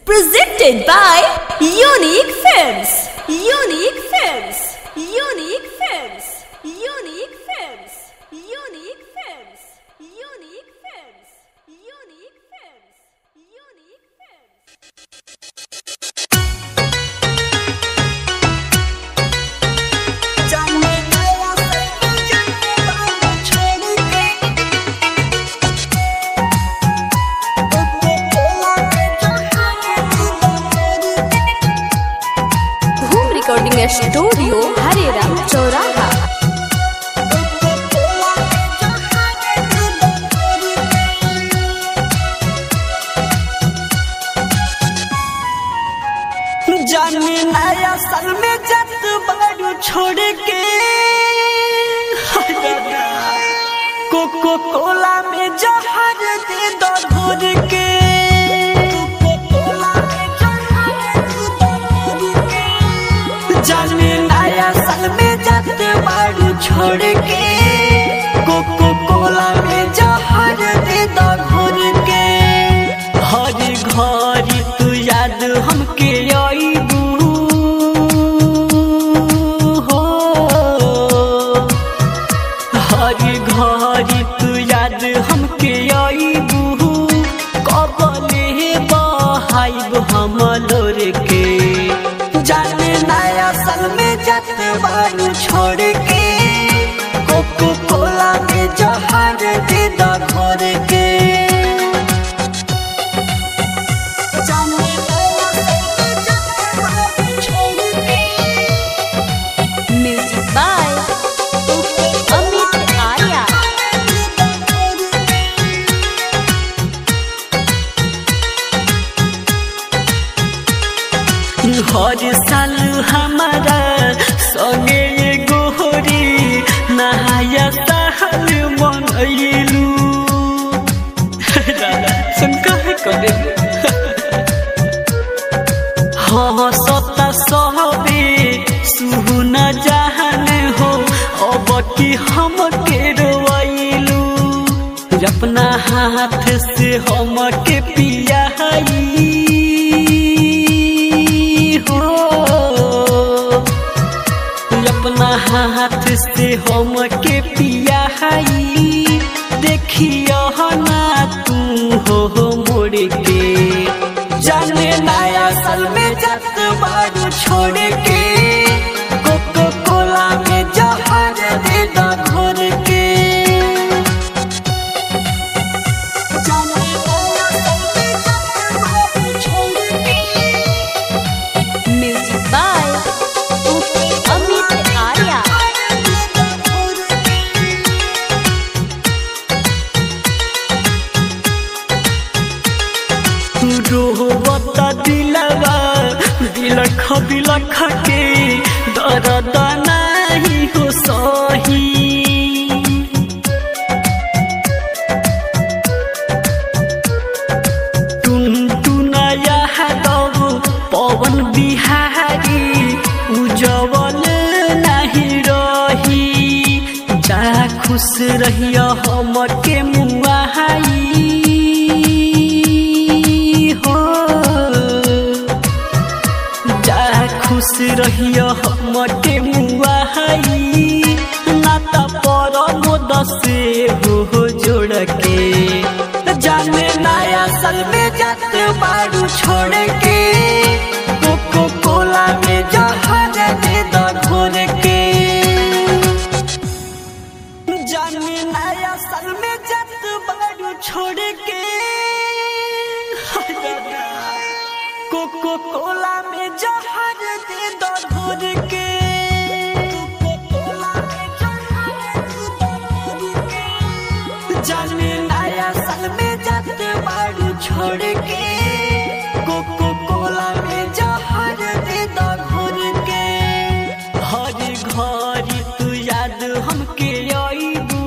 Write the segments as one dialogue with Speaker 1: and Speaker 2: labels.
Speaker 1: Presented by Unique Films. Unique Films. Unique Films. Unique Films. Unique Films. Unique Films. Unique Films. Unique Films. Home Recording Studio, Hariram, Choraha.
Speaker 2: जाने नया साल में जत बारू छोड़ के कोको कोला में जहर दे दो घोर के जाने नया साल में जत बारू छोड़ के कोको कोला में जहर दे दो घोर के हरी घरी तू याद हमके आईबू हो हरी घरी तू याद हमके आईबू कबले बहाइब हम लोर के जाने नया साल में जत बारू छोड़ के कोको कोला में जहर दे दा घोर के
Speaker 1: Music by Amit Arya.
Speaker 2: हर साल हमारा संगे ये गोहरी नहाया साल मनैलू सुन कहे करे हाँ सता सहबे सुन जहन हो अब की हम के रोइलू अपना हाथ से हम के पिया हो अपना हाथ से हम के पिया देखियो ना तू हो मोड़ के जाने नया साल में जत बारू छोड़ के कोको कोला में जहर दे दा घोर के जाने नया साल में जत बारू छोड़ के
Speaker 1: Music by Amit Arya.
Speaker 2: रोहबत दिलवा दिलख दिलख के दर्द नाही हो सही टुन टुनया दब पवन बिहारी उजवल नाही रही जा खुश रहिया हम के मुआई हो जा खुश रहिया हम के मुआई ना त पर मोद से हो जोड़ के जाने नया साल में जत बारू छोड़ के कोको कोला में जहर दे दो घोर के जाने नया साल में जत बारू छोड़ के कोको कोला में जहर दे दो घोर के जाने नया साल में जत बारू छोड़ के कोको कोला में जहर दे दो घोर के हरी घरी तू याद हमके आईबू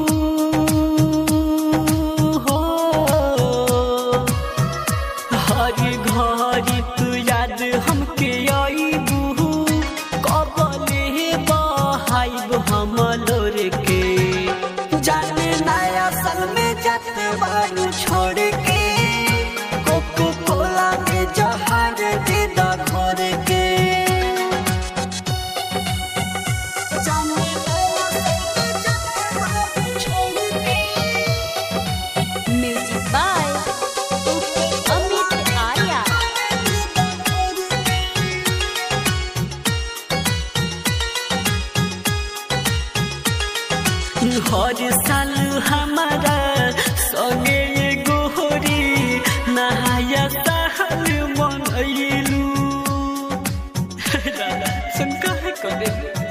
Speaker 2: हो हरी घरी तू याद हमके आईबू कबले बहाइब हम लोर के जाने नया साल में जत बारू छोड़ के कोको हर साल हमारा संगे ये गोहरी नहाया साल मनैलू सुन कहे करे